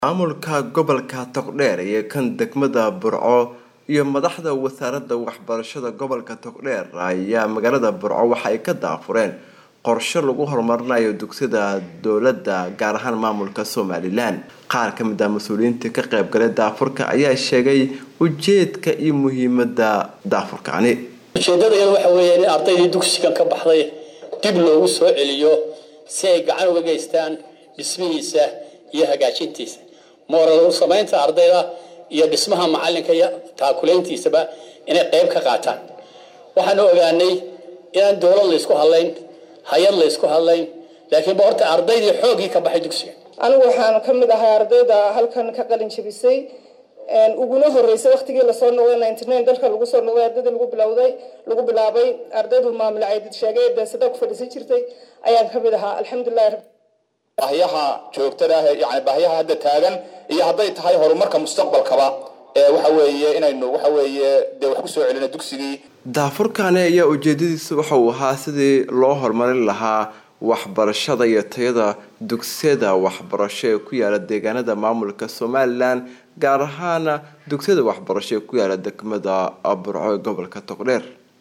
maamulka gobolka togdheer iyo kan degmada burco iyo madaxda wasaaradda waxbarashada gobolka togdheer ayaa magaalada burco waxa ay ka daafureen qorshe lagu horumarinayo dugsiyada dowladda gaar ahaan maamulka somalilan qaar ka mid ah mas-uuliyiintii ka qaybgalay daafurka ayaa sheegay ujeedka iyo muhiimada daafurkaani ujeedada iyada waxa weeye in ardaydii dugsigan ka baxday dib loogu soo celiyo si ay gacan uga geystaan dhismihiisa iyo hagaajintiisa moral samaynta ardayda iyo dhismaha macalinka iyo taakulayntiisaba inay qayb ka qaataan waxaanu ogaanay inaan dowlad laysku hadlayn hay-ad laysku hadlayn laakiinba horta ardaydii xooggii ka baxay dugsiga anigu waxaan ka mid ahay ardayda halkan ka qalin jabisay uguna horeysay waktigii lasoo noqday ninety nine dalka lagu soo noqday ardaydii lagu bilowday lagu bilaabay ardaydu maamul caydid sheegay deesada ku fadhiisan jirtay ayaan ka mid ahaa alxamdulillahi baahiyaha joogtada ah yani baahiyaha hadda taagan iyo hadday tahay horumarka mustaqbalkaba ee waxa weeye inaynu waxa weeye dee wax kusoo celino dugsigii daafurkaani ayaa ujeedadiisu waxa uu ahaa sidii loo horumarin lahaa waxbarashada iyo tayada dugsiyada waxbarasho ee ku yaala deegaanada maamulka somalilan gaar ahaana dugsiyada waxbarasho ee ku yaala degmada burco ee gobolka togdheer